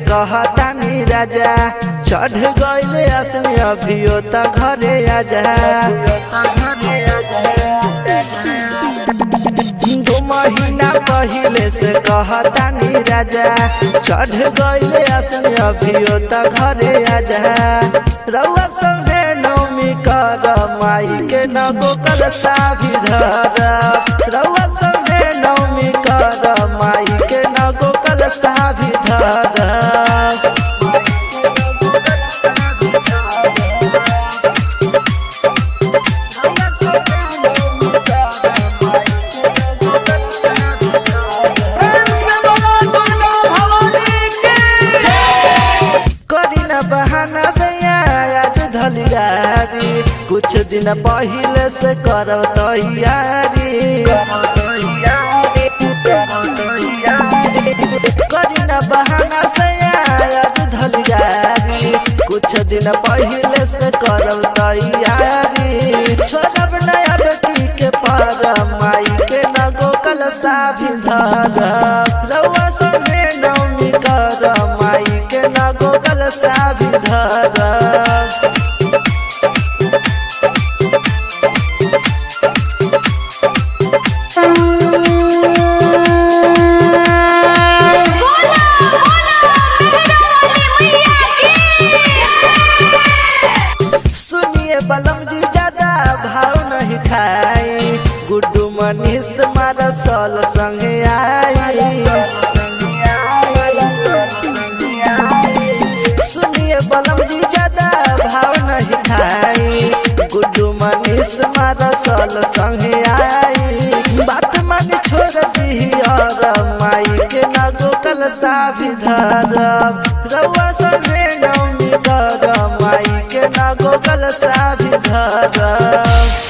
कहतानी राजा चढ़ गइले असनी अभियो त घरे आजा दो महीना पहिले से कहतानी राजा चढ़ गइले असनी अभियो त घरे आजा रउआ संगे नौमी कर माई के नगो कर साभी धर रउआ संगे नौमी कर माई के नगो कर साभी धर करी न बहाना से आज धलियारी कुछ दिन पहिले से करब तैयारी करी न बहाना से आज धलियारी कुछ दिन पहिले से करब तैयारी छोड़ब नया बेटी के पर माई के नगो कल साभी धर रउआ संगे नौमी कर माई के नगो कल साभी धर बोला बोला मेहरबानी मैया की सुनिए बलम जी ज्यादा भाव नहीं खाई गुड्डू मनीष मारा सल संगे आई सुनिए बलम जी ज्यादा भाव नहीं खाई गुड्डू मनीष मारा सल संगे आई बात मानी छोड़ दी और माई के नगो कल साभी धरब रउआ संगे नौमी कर माई के नगो कल साभी धरब